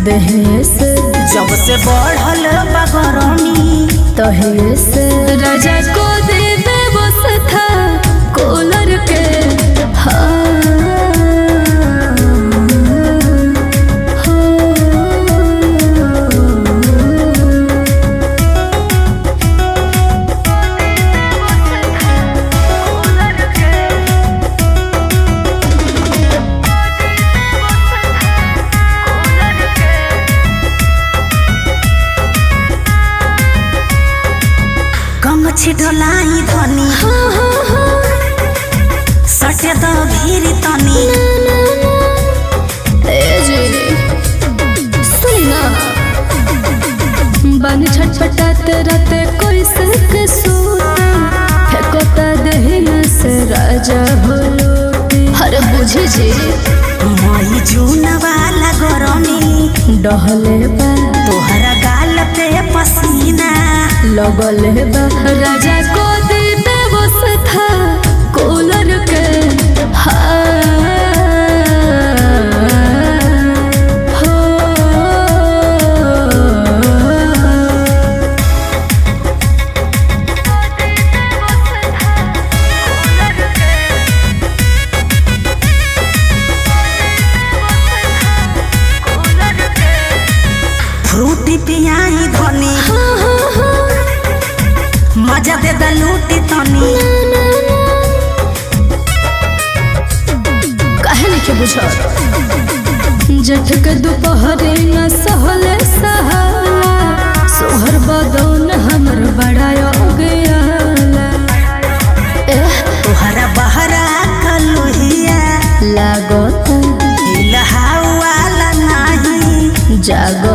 देहे से जब से बढ़ल बा गरमी तहे से राजा को दे व्यवस्था कूलर के हाँ गमछी ढोलाई धनी सटे द भीरी तनी बन छटपटात राते कोई सक सूते फेकोता दहिया से राजा हो लोटे हर बुझे जे मई जून वाला गरमी डहले बा तोहरा गाल पे पसीना लगले बा राजा को दे व्यवस्था कूलर के हाँ हो फ्रूटी पियाई धनी मजा दे द लूटी तनी काहे नहीं के बुझा जठ के दोपहरे न सहले सहाला सोहर बदौन हमर बड़ा गयाला एह तोहरा बहरा कलुहिया लागत इलहाउ वाला नाही जाग